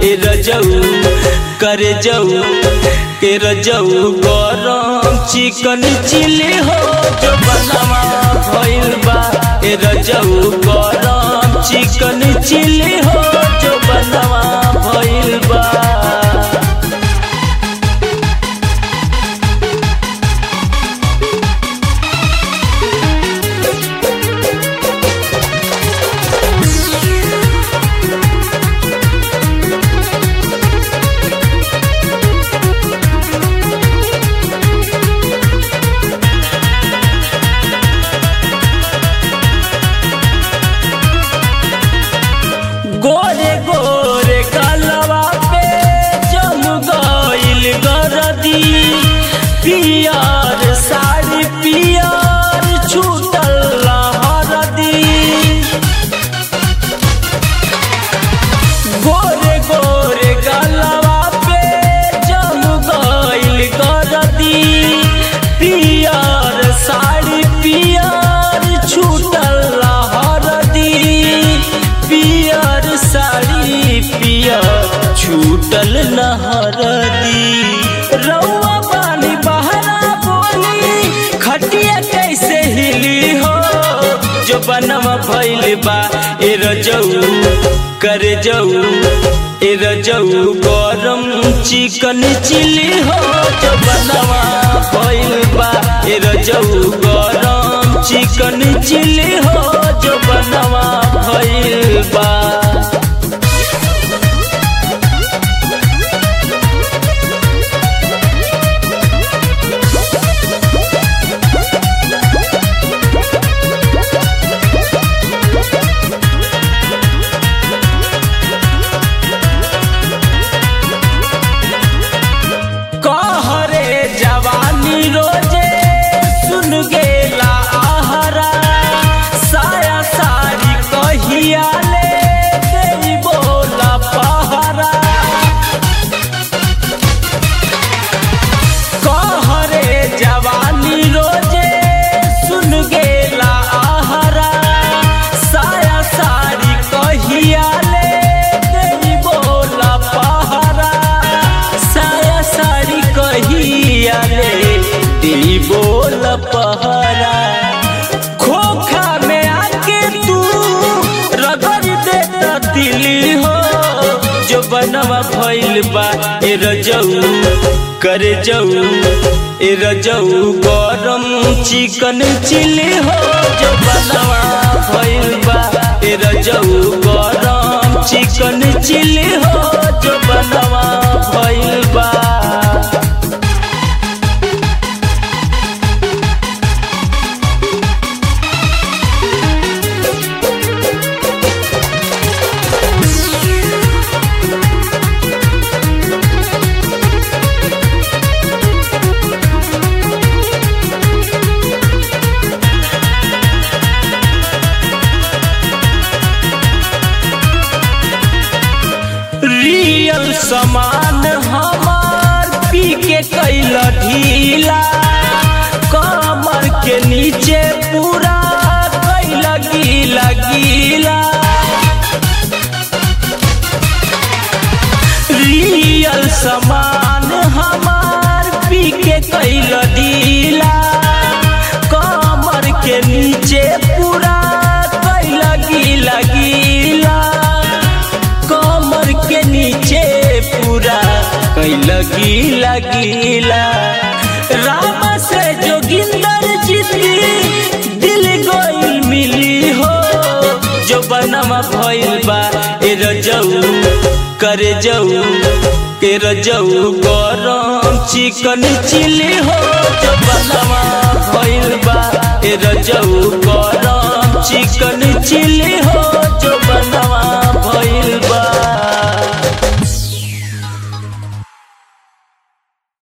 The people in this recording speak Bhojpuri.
ए रजऊ करे जाऊ के रजऊ गरम चिकन चिली हो जो बनवा भइल बा ए रजऊ गरम चिकन चिली हो जो बनवा भइल बा गोरे गोरे कलवा पे जम गइल गरदी पियर साड़ी पियर छूटल हरदी गोरे गोरे गलवा पे जम गइल गरदी पियर साड़ी पियर छूटल हरदी पियर साड़ी पियर छूटल नहरदी रउआ पानी बहरा बोली खटिया कैसे हिली हो जो बनवा भइल बा ए रजऊ करे जाऊ ए रजऊ गरम चिकन चिली हो जो बनवा भइल बा ए रजऊ गरम चिकन चिली हो जो बनवा भइल बा कहरे जवानी रोजे सुन गेला आहरा साया सारी कहिया ले देई बोला पहरा कहरे जवानी रोजे सुन गेला आहरा साया सारी कहिया ले देई बोला पहरा साया साड़ी कहिया ले देई बोला पहरा खोखा में आके तू रगड़ देता दिली हो जो बनवा भइल बा ए रजऊ करे जाऊ ए रजऊ गरम चिकन चिली हो जो बनवा भइल बा ए रजऊ गरम चिकन चिली हो जो बनवा भइल बा रियल सामान हमार पी के कैल ढीला कमर के नीचे पूरा कैल गीला गीला रियल सामान हमार पी के कैल ढीला कमर के नीचे पूरा कैल गीला गीला कमर के नीचे पूरा कैल गीला गीला राम से जोगिंदर जीती दिल गोइल मिली हो जो बनवा भइल बा ए रजऊ करे जाऊ के रजऊ गरम चिकन चिली हो जो बनवा भइल बा ए रजऊ